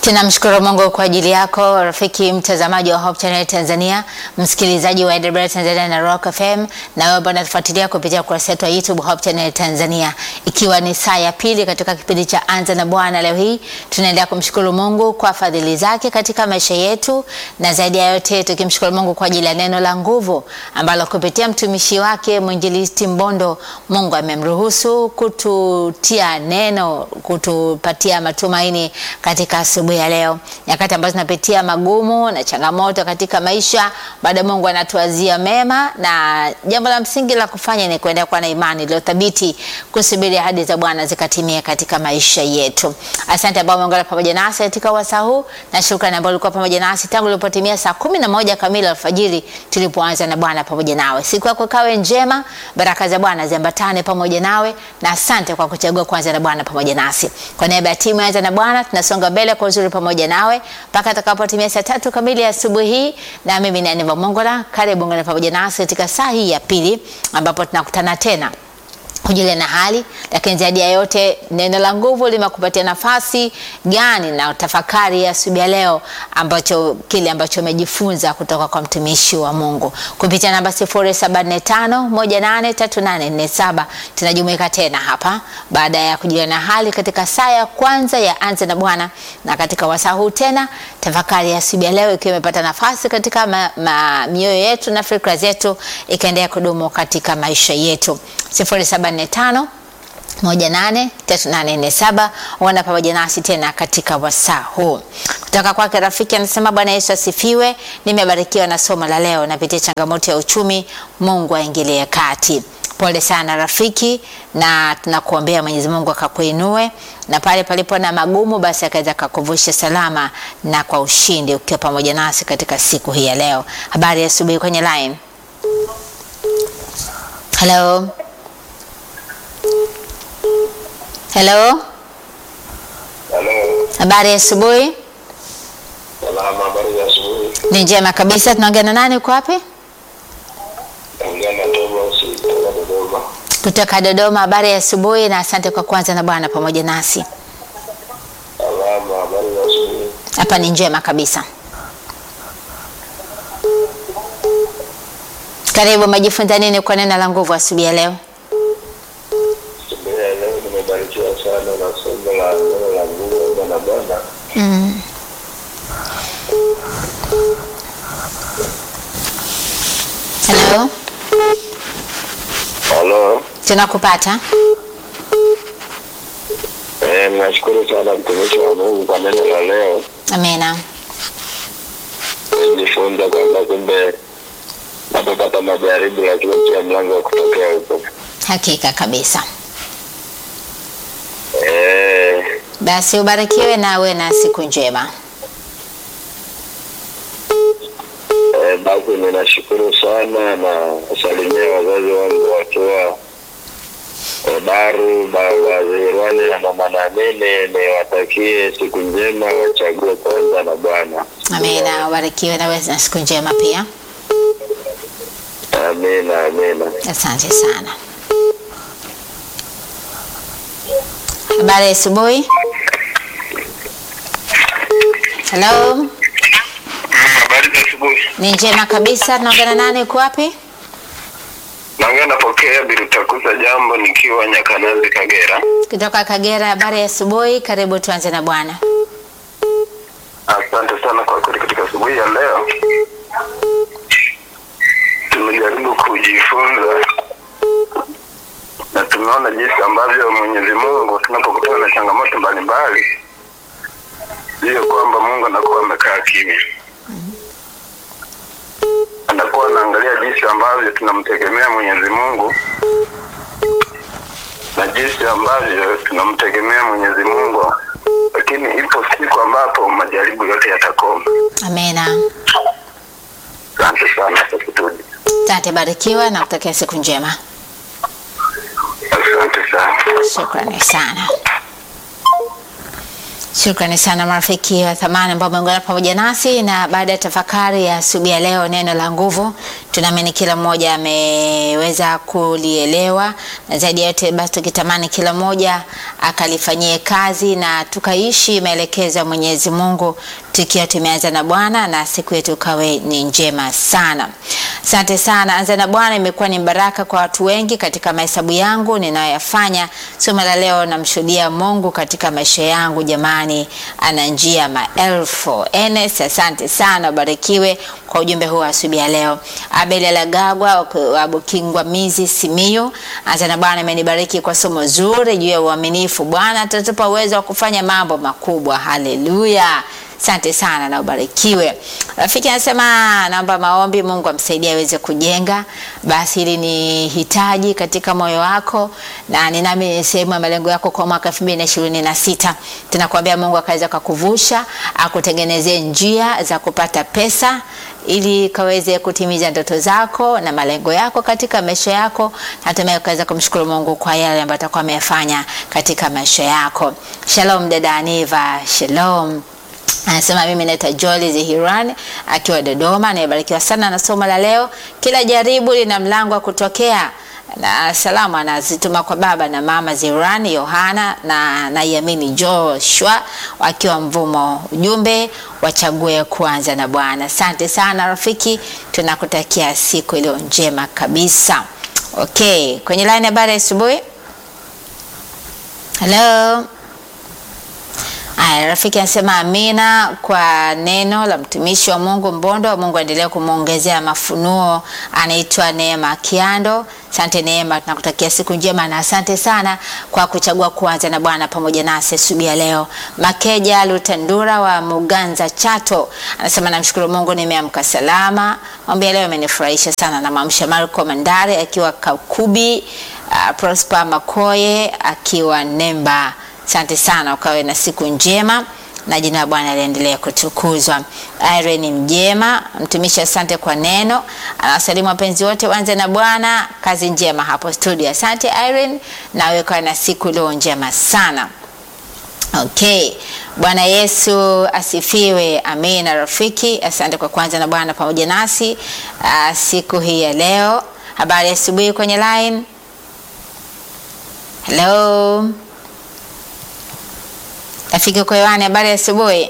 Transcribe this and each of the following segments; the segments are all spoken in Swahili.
Tunamshukuru Mungu kwa ajili yako rafiki mtazamaji wa Hope Channel Tanzania, msikilizaji wa AWR Tanzania na Rock FM, na wewe bwana tufuatilia kupitia ukurasa wetu wa YouTube Hope Channel Tanzania, ikiwa ni saa ya pili katika kipindi cha Anza na Bwana. Leo hii tunaendelea kumshukuru Mungu kwa fadhili zake katika maisha yetu, na zaidi ya yote tukimshukuru Mungu kwa ajili ya neno la nguvu ambalo kupitia mtumishi wake mwinjilisti Mbondo, Mungu amemruhusu kututia neno, kutupatia matumaini katika asubuhi ya leo, nyakati ambazo tunapitia magumu na changamoto katika maisha, baada Mungu anatuazia mema, na jambo la msingi la kufanya ni kuendelea kuwa na imani iliyo thabiti, kusubiri ahadi za Bwana zikatimie katika maisha yetu. Asante ambao umeungana pamoja nasi katika wasaa huu, na shukrani ambao ulikuwa pamoja nasi tangu ilipotimia saa kumi na moja kamili alfajiri tulipoanza na Bwana pamoja nawe. Siku yako kawe njema, baraka za Bwana ziambatane pamoja nawe, na asante kwa kuchagua kuanza na Bwana pamoja nasi. Kwa niaba ya timu ya Anza na Bwana tunasonga mbele kwa uzuri pamoja nawe mpaka atakapotimia saa tatu kamili ya asubuhi hii, na mimi ni Aniva Mongola. Karibu ngana pamoja nasi katika saa hii ya pili ambapo tunakutana tena kujulia na hali, lakini zaidi ya yote neno la nguvu limekupatia nafasi gani na tafakari ya asubuhi ya leo, ambacho kile ambacho umejifunza kutoka kwa mtumishi wa Mungu kupitia namba 0745183847 tunajumuika tena hapa baada ya kujulia na hali katika saa ya kwanza ya Anza na Bwana, na katika wasaa huu tena tafakari ya asubuhi ya leo ikiwa imepata nafasi katika ma, ma, mioyo yetu na fikra zetu ikaendelea kudumu katika maisha yetu 0745 183847 wana pamoja nasi tena katika wasaa huu. Kutoka kwake rafiki anasema, Bwana Yesu asifiwe, nimebarikiwa na somo la leo, napitia changamoto ya uchumi, Mungu aingilie kati. Pole sana rafiki, na tunakuombea Mwenyezi Mungu akakuinue na pale palipo na magumu, basi akaweza kakuvusha salama na kwa ushindi, ukiwa pamoja nasi katika siku hii ya leo. Habari ya asubuhi kwenye line. Hello. Hello. Halo. Habari ya asubuhi. Salama, habari za asubuhi. Ni njema kabisa. Tunaongea na nani? Uko wapi? Naongea na Thomas kutoka Dodoma. Kutoka Dodoma. Habari ya asubuhi na asante kwa kuanza na Bwana pamoja nasi. Salama, habari za asubuhi. Hapa ni njema kabisa. Karibu, umejifunza nini kwa neno la nguvu asubuhi ya leo? Asubuhi ya leo nimebarikiwa sana na somo la neno la nguvu Bwana Bwana. Mm. Hello, Halo. tunakupata. Eh, nashukuru sana mtumishi wa Mungu kwa neno la leo. Amina. Nijifunza kwamba kumbe napopata majaribu lakini pia mlango wa kutokea huko. Hakika kabisa. Eh, Basi ubarikiwe na uwe na siku njema. eh, basi ninashukuru sana na wasalimia wazazi wangu wakiwa Daru, baba Zirwani na mama Naamini, niwatakie siku njema, wachague kuanza na Bwana. Amina, ubarikiwe na uwe na siku njema pia. Amina, amina. Asante sana. Habari ya asubuhi. Hello, Habari za asubuhi. ni njema kabisa. Tunaongea na nani? Uko wapi? Naongea napokea Birutakuza jambo nikiwa Nyakanazi, Kagera. Kutoka Kagera. Habari ya asubuhi, karibu tuanze na Bwana. Asante sana kwa kweli, katika asubuhi ya leo tumejaribu kujifunza na tumeona jinsi ambavyo Mwenyezi Mungu tunapokutana na changamoto mbalimbali, ndiyo kwamba Mungu anakuwa amekaa kimya, anakuwa anaangalia jinsi ambavyo tunamtegemea Mwenyezi Mungu na jinsi ambavyo tunamtegemea Mwenyezi Mungu, lakini ipo siku ambapo majaribu yote yatakoma. Amina. Asante sana kwa kutudi. Asante, barikiwa na kutakia siku njema. Asante sana. Shukrani sana. Shukrani sana marafiki wa thamani ambao umeungana pamoja nasi, na baada ya tafakari ya asubuhi ya leo, neno la nguvu, tunaamini kila mmoja ameweza kulielewa, na zaidi ya yote basi tukitamani kila mmoja akalifanyie kazi na tukaishi maelekezo ya Mwenyezi Mungu, tukiwa tumeanza na Bwana na siku yetu kawe ni njema sana. Asante sana. Anza na Bwana imekuwa ni baraka kwa watu wengi katika mahesabu yangu ninayoyafanya. Somo la leo, namshuhudia Mungu katika maisha yangu. Jamani, ana njia maelfu. Enes, asante sana, ubarikiwe kwa ujumbe huu asubuhi ya leo. Abel Alagagwa wa Bukingwa Mizi Simiyu, anza na Bwana imenibariki kwa somo zuri juu ya uaminifu. Bwana atatupa uwezo wa kufanya mambo makubwa. Haleluya. Asante sana na ubarikiwe. Rafiki anasema naomba maombi, Mungu amsaidie aweze kujenga. Basi hili ni hitaji katika moyo wako, na ni nami sehemu ya malengo yako kwa mwaka 2026. Tunakuambia Mungu akaweza kukuvusha, akutengenezee njia za kupata pesa ili kaweze kutimiza ndoto zako na malengo yako katika maisha yako, na hatimaye ukaweza kumshukuru Mungu kwa yale ambayo atakuwa ameyafanya katika maisha yako. Shalom dada Aniva, shalom. Anasema mimi naitwa Joel Zihiran akiwa Dodoma. Nimebarikiwa sana na somo la leo. Kila jaribu lina mlango wa kutokea, na salamu anazituma kwa baba na mama Zihiran Yohana na naiamini Joshua wakiwa Mvumo. Ujumbe wachague kuanza na Bwana. Asante sana rafiki, tunakutakia siku iliyo njema kabisa. Okay, kwenye line habari ya asubuhi. Hello. Aya, rafiki anasema amina kwa neno la mtumishi wa Mungu Mbondo. Mungu aendelee kumwongezea mafunuo. Anaitwa Neema Kiando. Asante Neema, tunakutakia siku njema na asante sana kwa kuchagua kuanza na Bwana pamoja nasi asubuhi ya leo. Makeja Lutandura wa Muganza Chato anasema namshukuru Mungu nimeamka salama. Ombi leo imenifurahisha sana na mamsha Marco Mandare akiwa Kakubi, uh, Prosper Makoye akiwa Nemba. Asante sana, ukawe na siku njema na jina la Bwana liendelee kutukuzwa. Irene Mjema, mtumishi, asante kwa neno. Anawasalimu wapenzi wote, wanze na Bwana. Kazi njema hapo studio. Asante Irene, nawe ukawe na siku leo njema sana. Okay, Bwana Yesu asifiwe. Amina rafiki, asante kwa kwanza na Bwana pamoja nasi uh, siku hii ya leo. Habari ya asubuhi kwenye line. Hello. Rafiki uko hewani, habari ya asubuhi.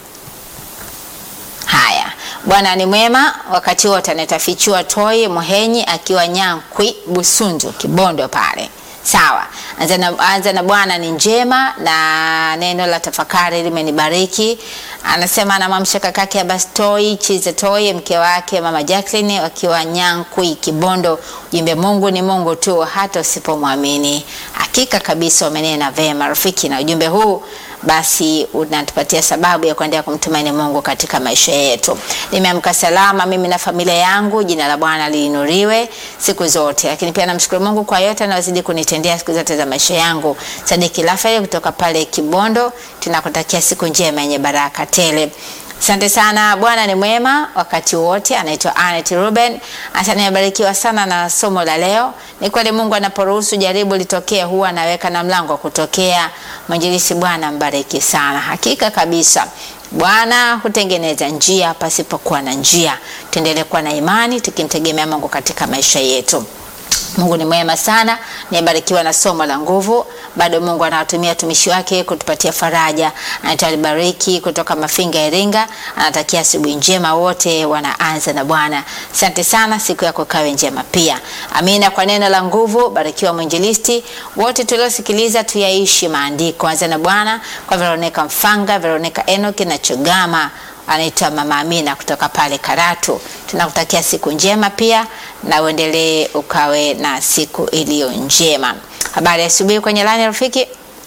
Haya, Bwana ni mwema wakati wote. Anatafichua Toi Muhenyi akiwa Nyankwi Busunzu Kibondo pale. Sawa, anza na, anza na Bwana ni njema na neno la tafakari limenibariki. Anasema anamwamsha kakake Abbas Toi Chiza Toi, mke wake mama Jacqueline wakiwa Nyankwi Kibondo. Ujumbe, Mungu ni Mungu tu hata usipomwamini. Hakika kabisa umenena vema rafiki, na ujumbe huu basi unatupatia sababu ya kuendelea kumtumaini Mungu katika maisha yetu. Nimeamka salama mimi na familia yangu, jina la Bwana liinuriwe siku zote. Lakini pia namshukuru Mungu kwa yote anayozidi kunitendea siku zote za maisha yangu. Sadiki Rafael kutoka pale Kibondo, tunakutakia siku njema yenye baraka tele. Asante sana. Bwana ni mwema wakati wote. Anaitwa Anet Ruben. Asante, nimebarikiwa sana na somo la leo. Ni kweli Mungu anaporuhusu jaribu litokee, huwa anaweka na mlango wa kutokea. Mwinjilisi, Bwana mbariki sana. Hakika kabisa Bwana hutengeneza njia pasipokuwa na njia. Tuendelee kuwa na imani tukimtegemea Mungu katika maisha yetu. Mungu ni mwema sana, nimebarikiwa na somo la nguvu. Bado Mungu anawatumia watumishi wake kutupatia faraja. Anatalibariki kutoka Mafinga, Iringa, anatakia asubuhi njema wote wanaanza na Bwana. Asante sana, siku yako kawe njema pia. Amina kwa neno la nguvu. Barikiwa mwinjilisti, wote tuliosikiliza tuyaishi maandiko. Anza na Bwana kwa Veronica Mfanga, Veronica Enoki na Chogama anaitwa Mama Amina kutoka pale Karatu. Tunakutakia siku njema pia na uendelee ukawe na siku iliyo njema. Habari ya asubuhi kwenye lani rafiki.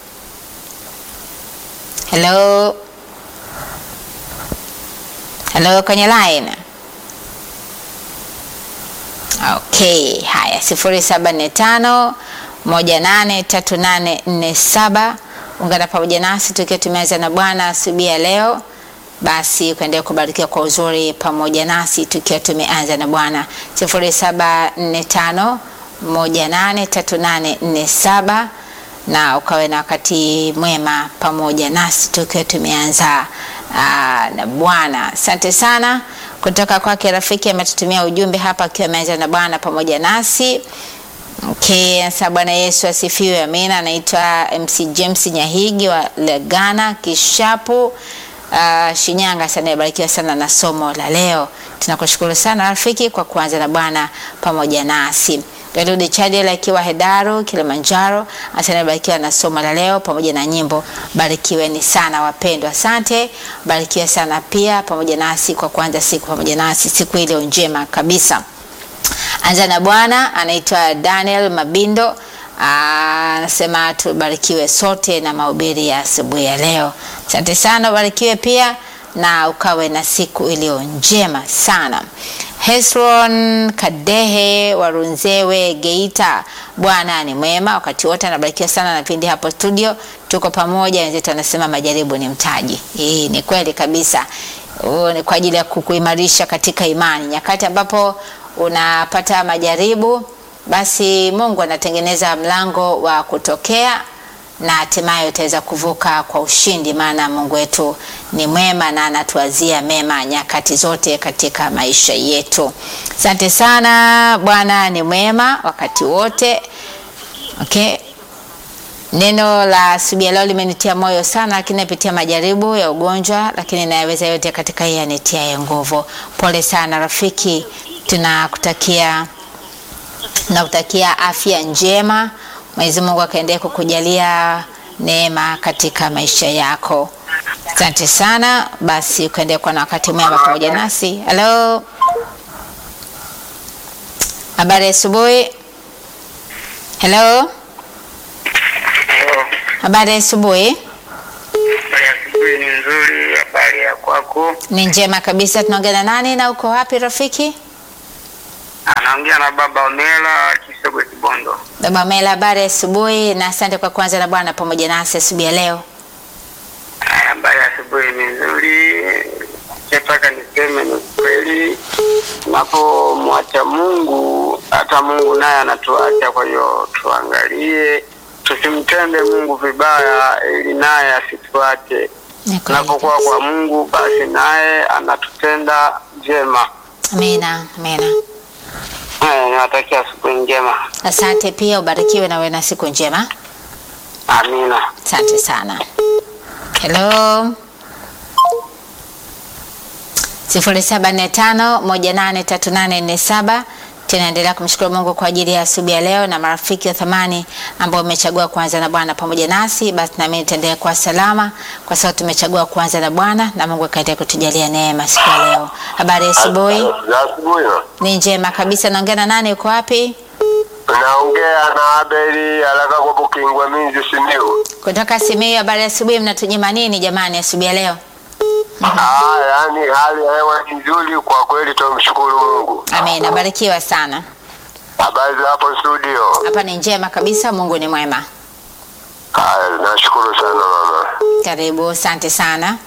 Hello. Hello kwenye line. Okay, haya 0745 183847 ungana pamoja nasi tukiwa tumeanza na Bwana asubuhi ya leo basi kuendelea kubarikiwa kwa uzuri pamoja nasi tukiwa tumeanza na Bwana 0745 183847 na ukawe na wakati mwema pamoja nasi tukiwa tumeanza aa, na Bwana. Asante sana kutoka kwake rafiki ametutumia ujumbe hapa akiwa ameanza na Bwana pamoja nasi. Okay, sasa Bwana Yesu asifiwe. Amina. Anaitwa MC James Nyahigi wa Legana Kishapu, uh, Shinyanga. Sana ibarikiwa sana na somo la leo. Tunakushukuru sana rafiki kwa kuanza na Bwana pamoja nasi. Daudi Chadel akiwa Hedaru Kilimanjaro, asante barikiwa na somo la leo pamoja na nyimbo. Barikiweni sana wapendwa, asante. Barikiwa sana pia pamoja nasi kwa kuanza siku pamoja nasi siku ile njema kabisa. Anza na Bwana anaitwa Daniel Mabindo anasema tubarikiwe sote na mahubiri ya asubuhi ya leo. Asante sana, ubarikiwe pia na ukawe na siku iliyo njema sana. Hesron Kadehe Warunzewe Geita, Bwana ni mwema wakati wote, anabarikiwa sana na vipindi hapo studio, tuko pamoja. Wenzetu anasema majaribu ni mtaji. Hii ni kweli kabisa. Huu ni kwa ajili ya kukuimarisha katika imani. Nyakati ambapo unapata majaribu, basi Mungu anatengeneza mlango wa kutokea na hatimaye utaweza kuvuka kwa ushindi, maana Mungu wetu ni mwema na anatuazia mema nyakati zote katika maisha yetu. Asante sana, Bwana ni mwema wakati wote. Okay. Neno la asubuhi leo limenitia moyo sana, lakini napitia majaribu ya ugonjwa, lakini nayaweza yote katika yeye anitiaye nguvu. Pole sana rafiki, tunakutakia tunakutakia afya njema. Mwenyezi Mungu akaendelea kukujalia neema katika maisha yako. Asante sana. Basi ukaendelea kuwa na wakati mwema pamoja nasi. Halo, habari ya asubuhi. Halo, habari ya asubuhi. Habari ya asubuhi ni nzuri. Habari ya kwako? Ni njema kabisa. Tunaongea na nani na uko wapi rafiki? Anaongea na baba Omela Kisogwe Kibondo. Baba Mela, habari ya asubuhi na asante kwa kuanza na Bwana pamoja nasi asubuhi ya leo. Haya, Habari ya asubuhi ni nzuri. Nataka niseme ni kweli, tunapomwacha Mungu hata Mungu naye anatuacha. Kwa hiyo tuangalie, tusimtende Mungu vibaya, ili naye asituache. Ni kweli Tunapokuwa kabisa. kwa Mungu, basi naye anatutenda njema. Amina, amina. Haya, niwatakia asubuhi njema. Asante pia, ubarikiwe na uwe na siku njema. Amina. Asante sana. Hello. sifuri saba nne tano moja nane tatu nane nne saba. Tunaendelea kumshukuru Mungu kwa ajili ya asubuhi ya leo na marafiki wa thamani ambao umechagua kuanza na Bwana pamoja nasi, basi nami nitaendelea kuwa salama kwa sababu tumechagua kuanza na Bwana na Mungu akaendelea kutujalia neema siku ya leo. Habari ya asubuhi? Za asubuhi. Ni njema kabisa. Naongea na nani? Uko wapi? Naongea na Abeli haraka kwa Bukingwa Minzi Simiu. Kutoka Simiyu. Habari ya asubuhi, mnatunyima nini jamani asubuhi ya leo? Ah, yani hali ya hewa ni nzuri kwa kweli, tumshukuru Mungu. Amen, abarikiwa sana. Habari za hapo studio? Hapa ni njema kabisa, Mungu ni mwema. Haya, nashukuru sana mama. Karibu, asante sana.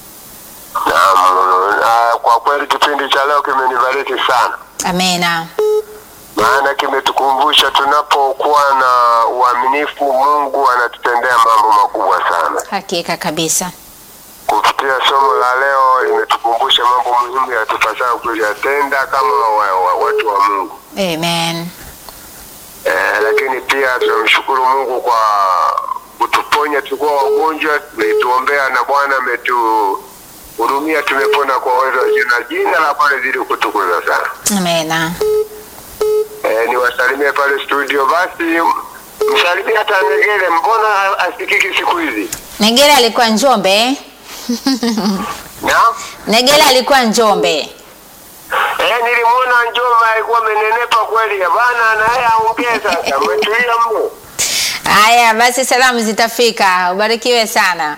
Naam, ah, kwa kweli kipindi cha leo kimenibariki sana, Amena, maana kimetukumbusha tunapokuwa na uaminifu, Mungu anatutendea mambo makubwa sana. hakika kabisa. Kupitia somo la leo limetukumbusha mambo muhimu yatupasayo kuyatenda kama wa, wa, watu wa Mungu. Amen. Eh, lakini pia tunamshukuru Mungu kwa kutuponya, tulikuwa wagonjwa, tumetuombea na Bwana ametuhurumia, tumepona kwa uwezo wa jina. Jina la Bwana zidi kutukuzwa sana. Amena. Eh, niwasalimie pale studio. Basi msalimie hata Negele, mbona asikiki siku hizi? Negele alikuwa Njombe. Na Negele alikuwa Njombe. eh, nilimwona Njoma alikuwa amenenepa kweli bana, na yeye aongee sasa, umetulia mno. Haya basi, salamu zitafika. Ubarikiwe sana.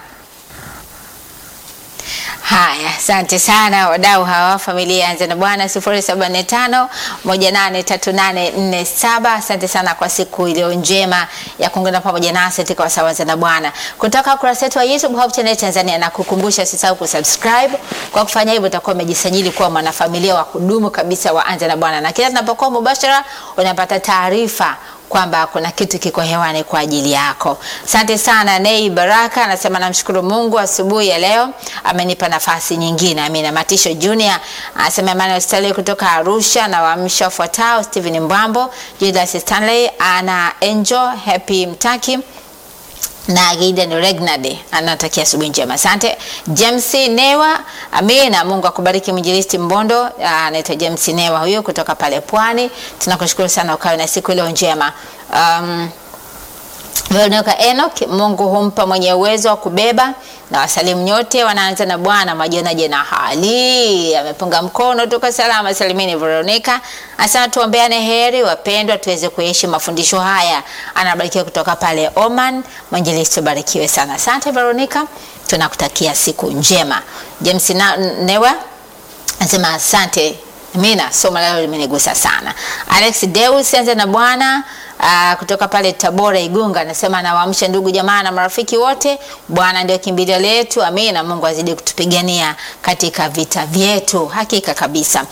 Haya, asante sana wadau hawa familia Anza na Bwana sifuri saba nne tano moja nane tatu nane nne saba. Asante sana kwa siku iliyo njema ya kuungana pamoja nasi katika wasaa wa Anza na Bwana kutoka ukurasa wetu wa YouTube Hope Channel Tanzania, na kukumbusha usisahau kusubscribe. Kwa kufanya hivyo utakuwa umejisajili kuwa mwanafamilia wa kudumu kabisa wa Anza na Bwana, na kila tunapokuwa mubashara unapata taarifa kwamba kuna kitu kiko hewani kwa ajili yako. Asante sana Nei Baraka anasema namshukuru Mungu asubuhi ya leo amenipa nafasi nyingine. Amina. Matisho Junior anasema Emmanuel Stanley kutoka Arusha na waamsha wafuatao Stephen Mbwambo, Judas Stanley, Ana Angel, Happy Mtaki na Gideon Regnade anatakia asubuhi njema. Asante James Newa, amina. Mungu akubariki mwinjilisti Mbondo, anaitwa James Newa huyo kutoka pale Pwani. Tunakushukuru sana, ukawe na siku iliyo njema. Um, Veronica Enoch, Mungu humpa mwenye uwezo wa kubeba na wasalimu nyote. Wanaanza na Bwana majionaje na hali amepunga mkono, tuko salama salimini. Veronica asema tuombeane heri wapendwa, tuweze kuishi mafundisho haya. Anabarikiwa kutoka pale Oman. Mwinjilisti barikiwe sana. Asante Veronica, tunakutakia siku njema. James na, Newa anasema asante Mina, somo leo limenigusa sana. Alex Deus anza na Bwana Uh, kutoka pale Tabora Igunga anasema nawaamsha ndugu jamaa na marafiki wote, Bwana ndio kimbilio letu. Amina, Mungu azidi kutupigania katika vita vyetu, hakika kabisa.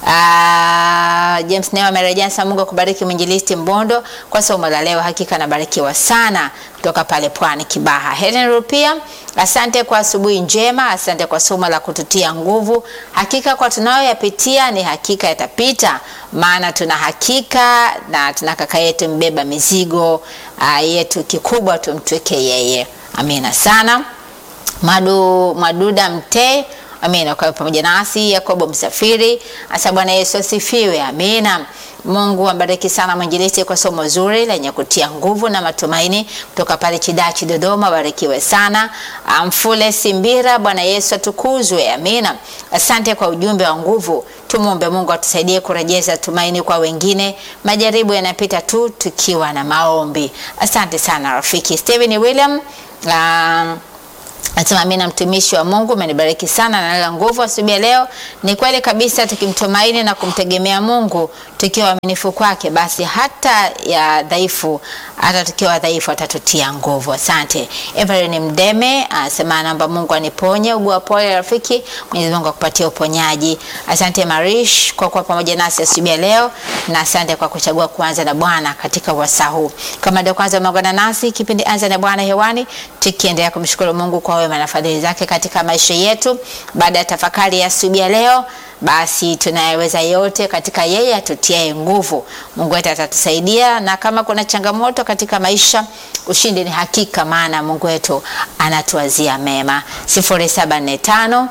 Uh, James Neo amerejea sana. Mungu akubariki mwinjilisti Mbondo kwa somo la leo, hakika nabarikiwa sana kutoka pale Pwani Kibaha. Helen Rupia, asante kwa asubuhi njema, asante kwa somo la kututia nguvu. Hakika kwa tunayoyapitia ni hakika yatapita, maana tuna hakika na tuna kaka yetu mbeba mizigo uh, yetu, kikubwa tumtweke yeye. Amina sana. Madu, Maduda Mte Amina, kwa pamoja nasi. Yakobo Msafiri asa, Bwana Yesu asifiwe. Amina. Mungu ambariki sana mwinjilisti kwa somo zuri lenye kutia nguvu na matumaini kutoka pale Chidachi Dodoma, barikiwe sana. Mfule Simbira, Bwana Yesu atukuzwe. Amina. Asante kwa ujumbe wa nguvu. Tumwombe Mungu atusaidie kurejeza tumaini kwa wengine. Majaribu yanapita tu tukiwa na maombi. Asante sana rafiki. Steven William uh, Nasema mimi na mtumishi wa Mungu umenibariki sana na nala nguvu asubuhi leo. Ni kweli kabisa, tukimtumaini na kumtegemea Mungu tukiwa waaminifu kwake, basi hata ya dhaifu, hata tukiwa dhaifu atatutia nguvu. Asante. Evelyn Mdeme anasema naomba Mungu aniponye ugua pole rafiki, Mwenyezi Mungu akupatie uponyaji. Asante Marish kwa kuwa pamoja nasi asubuhi leo, na asante kwa kuchagua kuanza na Bwana katika wasaa huu. Kama ndio kwanza umeungana nasi, kipindi anza na Bwana hewani, tukiendelea kumshukuru Mungu kwa wema na fadhili zake katika maisha yetu. Baada ya tafakari ya asubuhi leo, basi tunayeweza yote katika yeye atutiaye nguvu. Mungu wetu atatusaidia, na kama kuna changamoto katika maisha, ushindi ni hakika, maana Mungu wetu anatuwazia mema. 0745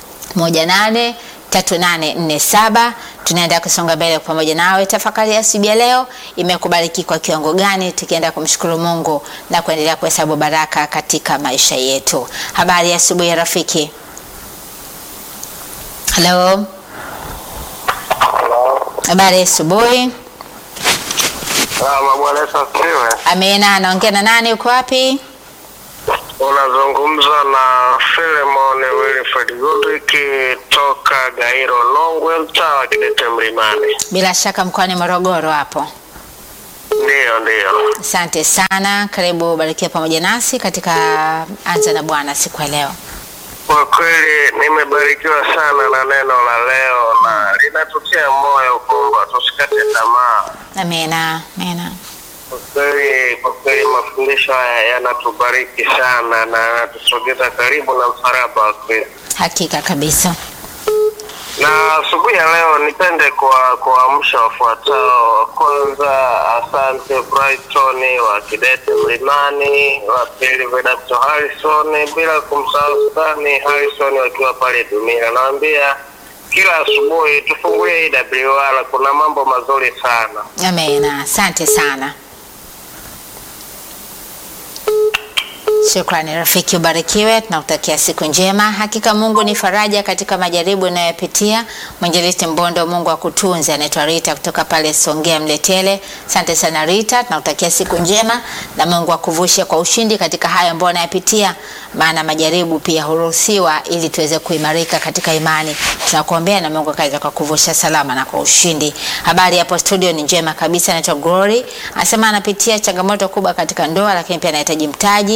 18 3847 tunaenda kusonga mbele pamoja nawe. Tafakari ya asubuhi ya leo imekubariki kwa kiwango gani, tukienda kumshukuru Mungu na kuendelea kuhesabu baraka katika maisha yetu. Habari ya asubuhi ya rafiki. Halo, habari ya asubuhi. Salama, Bwana Yesu asifiwe. Amina. Naongea na nani? Uko wapi? Unazungumza na Filemon Wilfred Goodwick toka Gairo Longwe, mtaa wa Kidete Mlimani. Bila shaka mkoani Morogoro hapo. Ndiyo, ndiyo. Asante sana, karibu barikiwa pamoja nasi katika anza na Bwana siku ya leo. Kwa kweli nimebarikiwa sana na neno la leo na linatutia moyo kwamba tusikate tamaa. Amina, amina. Kwa kweli, kwa kweli mafundisho haya yanatubariki sana na yanatusogeza karibu na msalaba wa Kristo. Hakika kabisa. Na asubuhi ya leo nipende kwa kuamsha wafuatao. Kwanza, asante Brighton wa Kidete Mlimani, wa pili Vedasto Harrison, bila kumsahau Sudani Harrison wakiwa pale Dumila. Naambia kila asubuhi tufungulie IWR, kuna mambo mazuri sana. Amina, asante sana. Shukrani rafiki, ubarikiwe. Tunakutakia siku njema. Hakika Mungu ni faraja katika majaribu unayopitia. Mwinjilisti Mbondo, Mungu akutunze. Anaitwa Rita kutoka pale Songea Mletele. Asante sana Rita, tunakutakia siku njema na Mungu akuvushe kwa ushindi katika hayo ambayo unayapitia, maana majaribu pia huruhusiwa ili tuweze kuimarika katika imani. Tunakuombea na Mungu akaweza kukuvusha salama na kwa ushindi. Habari hapo studio ni njema kabisa. Anaitwa Glory, anasema anapitia changamoto kubwa katika ndoa, lakini pia anahitaji mtaji ni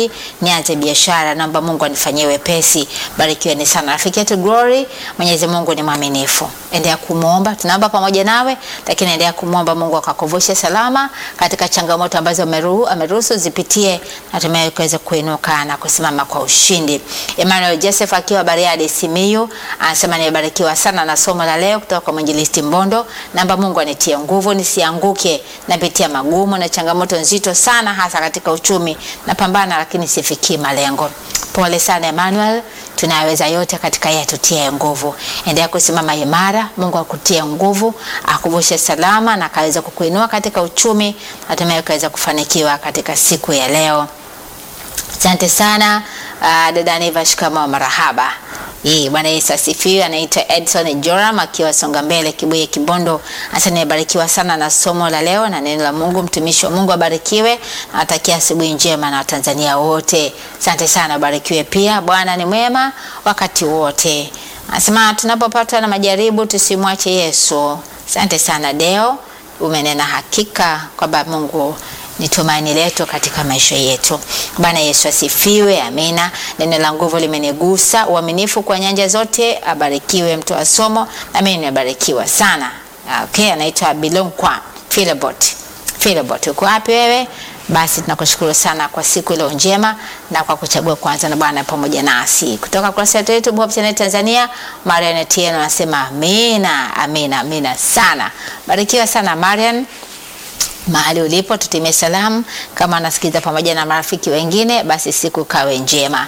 nianze biashara, naomba Mungu anifanyie wepesi. Barikiweni sana rafiki yetu Glory. Mwenyezi Mungu ni mwaminifu, endelea kumwomba, tunaomba pamoja nawe, lakini endelea kumwomba Mungu akakuvushe salama katika changamoto ambazo ameruhu- ameruhusu zipitie, hatimaye kuweza kuinuka na kusimama kwa ushindi. Emmanuel Joseph akiwa Bariadi Simiyu anasema nimebarikiwa sana na somo la leo kutoka kwa mwinjilisti Mbondo. Naomba Mungu anitie nguvu nisianguke, napitia magumu na changamoto nzito sana, hasa katika uchumi. Napambana lakini sifikii malengo. Pole sana Emmanuel, tunaweza yote katika yeye atutie nguvu. Endelea kusimama imara, Mungu akutie nguvu, akuvushe salama na akaweza kukuinua katika uchumi, hatimaye ukaweza kufanikiwa katika siku ya leo. Asante sana uh, dada Neva, shikamoo, marahaba. Hii Bwana Yesu asifiwe. Anaitwa Edson Joram akiwa Songa Mbele, Kibuye, Kibondo. Hasa nimebarikiwa sana na somo la leo na neno la Mungu. Mtumishi wa Mungu abarikiwe. Nawatakia asubuhi njema na Watanzania wote. Asante sana, abarikiwe pia. Bwana ni mwema wakati wote. Anasema tunapopatwa na majaribu tusimwache Yesu. Asante sana Deo, umenena hakika kwamba Mungu ni tumaini letu katika maisha yetu. Bwana Yesu asifiwe, amina. Neno la nguvu limenigusa, uaminifu kwa nyanja zote. Abarikiwe mtu wa somo, na mimi nimebarikiwa sana. Okay, anaitwa Bilonkwa Philibot. Philibot, uko wapi wewe? Basi tunakushukuru sana kwa siku iliyo njema na kwa kuchagua kwanza na Bwana pamoja nasi. Kutoka kurasa yetu YouTube Hope Channel Tanzania, Marian Etieno anasema amina, amina, amina sana. Barikiwa sana Marian mahali ulipo tutimie salamu. Kama anasikiza pamoja na marafiki wengine, basi siku kawe njema.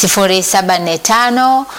0745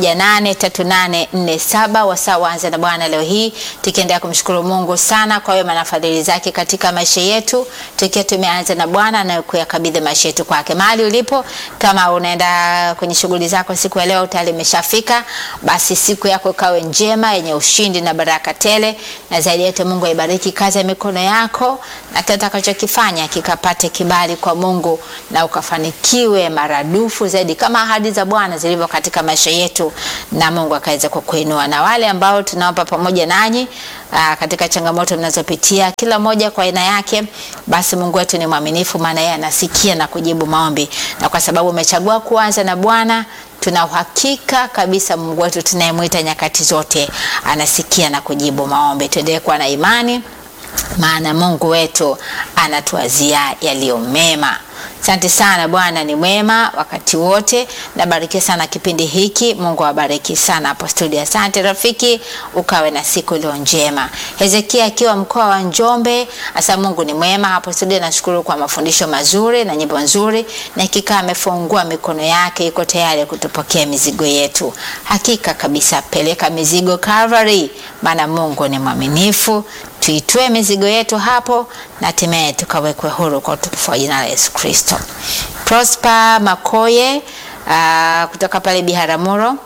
183847 wasaa waanze na Bwana leo hii, tukiendelea kumshukuru Mungu sana kwa wema na fadhili zake katika maisha yetu, tukiwa tumeanza na Bwana na kuyakabidhi maisha yetu kwake. Mahali ulipo, kama unaenda kwenye shughuli zako siku ya leo tayari imeshafika, basi siku yako kawe njema yenye ushindi na baraka tele, na zaidi yetu Mungu aibariki kazi ya mikono yako na kile utakachokifanya kikapate kibali kwa Mungu na ukafanikiwe maradufu zaidi kama ahadi za Bwana zilivyo katika maisha yetu, na Mungu akaweza kukuinua. Na wale ambao tunaomba pamoja nanyi aa, katika changamoto mnazopitia kila moja kwa aina yake, basi Mungu wetu ni mwaminifu, maana yeye anasikia na kujibu maombi, na kwa sababu umechagua kuanza na Bwana tuna uhakika kabisa Mungu wetu tunayemwita nyakati zote anasikia na kujibu maombi. Tuendelee kuwa na imani maana Mungu wetu anatuwazia yaliyo mema. Asante sana, Bwana ni mwema wakati wote. Nabarikia sana kipindi hiki, Mungu awabariki sana hapo studio. Asante rafiki, ukawe na siku iliyo njema. Hezekia akiwa mkoa wa Njombe, asa Mungu ni mwema hapo studio. Nashukuru kwa mafundisho mazuri na nyimbo nzuri, na hakika amefungua mikono yake, iko tayari kutupokea mizigo yetu. Hakika kabisa, peleka mizigo Calvary, maana Mungu ni mwaminifu tuitue mizigo yetu hapo na hatimaye tukawekwe huru kwa utukufu wa jina la Yesu Kristo. Prosper Makoye uh, kutoka pale Biharamulo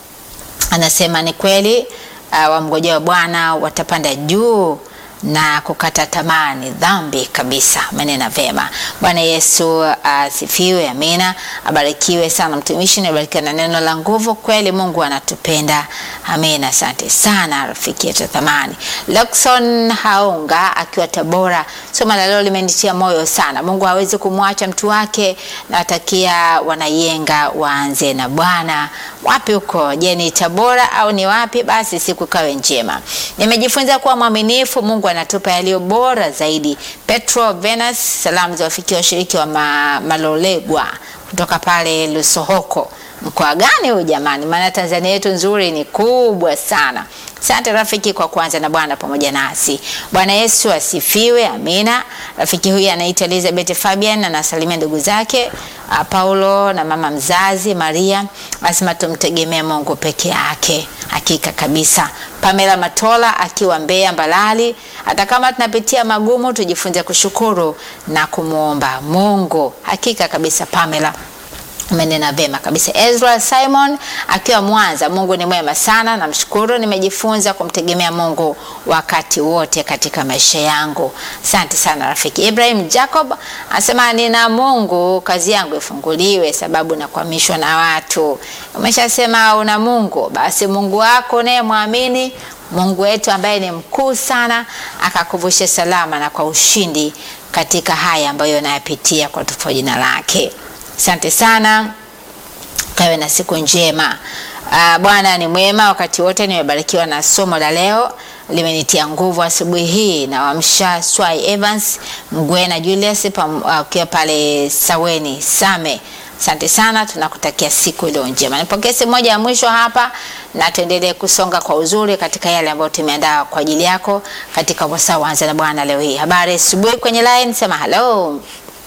anasema ni kweli uh, wamngojea wa Bwana watapanda juu na kukata tamaa ni dhambi kabisa. Manena vema. Bwana Yesu asifiwe. Uh, amina. Abarikiwe sana mtumishi, nabarikiwa na neno la nguvu. Kweli Mungu anatupenda. Amina. Asante sana rafiki yetu thamani. Luxon Haunga akiwa Tabora, somo la leo limenitia moyo sana. Mungu hawezi kumwacha mtu wake. Nawatakia wanayenga waanze na Bwana. Wapi huko? Je, ni Tabora au ni wapi? Basi siku kawe njema. Nimejifunza kuwa mwaminifu Mungu anatupa yaliyo bora zaidi. Petro Venus, salamu za wafikia washiriki wa ma, Malolegwa kutoka pale Lusohoko. Mkoa gani huu jamani? Maana Tanzania yetu nzuri ni kubwa sana. Asante rafiki kwa kuanza na Bwana pamoja nasi. Bwana Yesu asifiwe. Amina. Rafiki huyu anaitwa Elizabeth Fabian anasalimia ndugu zake uh, Paulo na mama mzazi Maria. Asema tumtegemee Mungu peke yake. Hakika kabisa. Pamela Matola akiwa Mbeya Mbalali, hata kama tunapitia magumu tujifunze kushukuru na kumwomba Mungu. Hakika kabisa Pamela umenena vema kabisa. Ezra Simon akiwa Mwanza, Mungu ni mwema sana, namshukuru. Nimejifunza kumtegemea Mungu wakati wote katika maisha yangu. Asante sana rafiki. Ibrahim Jacob anasema nina Mungu, kazi yangu ifunguliwe, sababu nakwamishwa na watu. Umeshasema una Mungu, basi Mungu wako naye mwamini Mungu wetu ambaye ni mkuu sana, akakuvushe salama na kwa ushindi katika haya ambayo unayapitia kwa tufo jina lake. Asante sana, kawe na siku njema. Uh, Bwana ni mwema wakati wote. Nimebarikiwa na somo la leo, limenitia nguvu asubuhi hii. Nawamsha Swai Evans Mgwena Julius pam- ukiwa pale Saweni Same. Asante sana, tunakutakia siku iliyo njema. Nipokee simu moja ya mwisho hapa na tuendelee kusonga kwa uzuri katika yale ambayo tumeandaa kwa ajili yako katika wasaa wanza na Bwana leo hii. Habari asubuhi kwenye line, sema hello.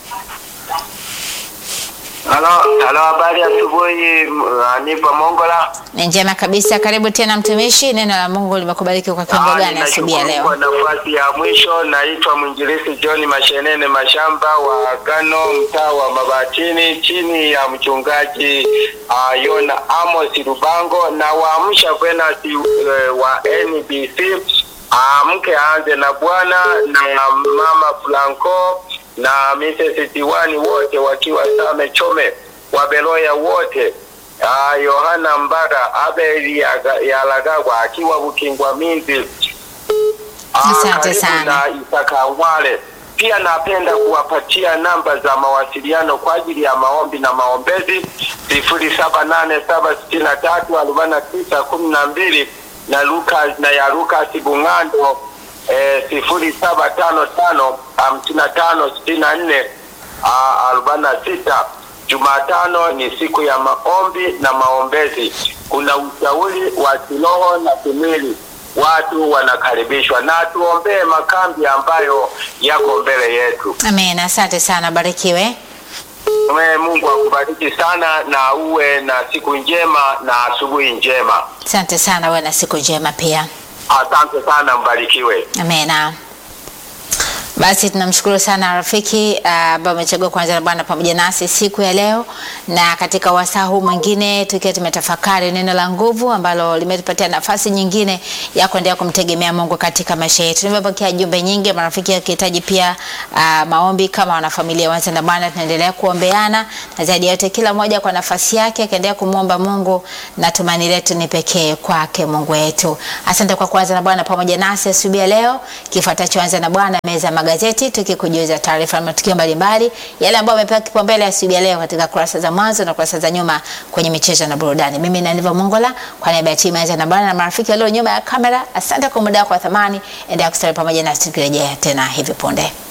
Halo, halo, habari asubuhi. m- Nipo Mongola. Ni njema kabisa. Karibu tena mtumishi, neno la Mungu limekubariki kwa kiwango Ah, gani asubuhi ya ninashukuru leo? kwa nafasi ya mwisho. Naitwa mwinjilisi John Mashenene Mashamba wa Gano, mtaa wa Mabatini, chini ya mchungaji uh, Yona Amos Rubango, na waamsha kwenasi uh, wa NBC amke aanze na Bwana na mama Franco na Mrs. Tiwani wote wakiwa Same Chome, Wabeloya wote Ah, Yohana Mbaga Abeli Yaga- Yalagagwa akiwa Bukingwa Minzi. Ah, Asante karibu sana. na Isaka Ngwale. Pia napenda kuwapatia namba za mawasiliano kwa ajili ya maombi na maombezi sifuri saba nane saba sitini na tatu arobaini na tisa kumi na mbili na Lucas na ya Lucas Bung'ando eh, sifuri saba tano tano hamsini na tano sitini na nne ah, arobaini na sita. Jumatano ni siku ya maombi na maombezi. Kuna ushauri wa kiroho na kimwili, watu wanakaribishwa, na tuombee makambi ambayo yako mbele yetu. Amen. Asante sana, barikiwe. Mwe Mungu akubariki sana, na uwe na siku njema na asubuhi njema. Asante sana, uwe na siku njema pia. Asante sana, mbarikiwe. Amena. Basi tunamshukuru sana rafiki ambao amechagua kuanza na Bwana pamoja nasi siku ya leo, na katika wasaa huu mwingine tukiwa tumetafakari neno la nguvu ambalo limetupatia nafasi nyingine ya kuendelea kumtegemea Mungu katika maisha yetu. Nimepokea jumbe nyingi, marafiki wakihitaji pia uh, maombi kama wanafamilia wanza na Bwana, tunaendelea kuombeana na zaidi ya yote, kila mmoja kwa nafasi yake akaendelea kumwomba Mungu, na tumaini letu ni pekee kwake Mungu wetu. Asante kwa kuanza na Bwana pamoja nasi asubuhi ya leo. Kifuatacho anza na Bwana, meza ya magazeti, tukikujuza taarifa na matukio mbalimbali yale ambayo yamepewa kipaumbele asubuhi ya leo katika kurasa za mwanzo na kurasa za nyuma kwenye michezo na burudani. Mimi ni Niva Mongola kwa niaba ya timu ya Anza na Bwana na marafiki walio nyuma ya kamera, asante kwa muda wako wa thamani. Endelea kustawi pamoja nasi tukirejea tena hivi punde.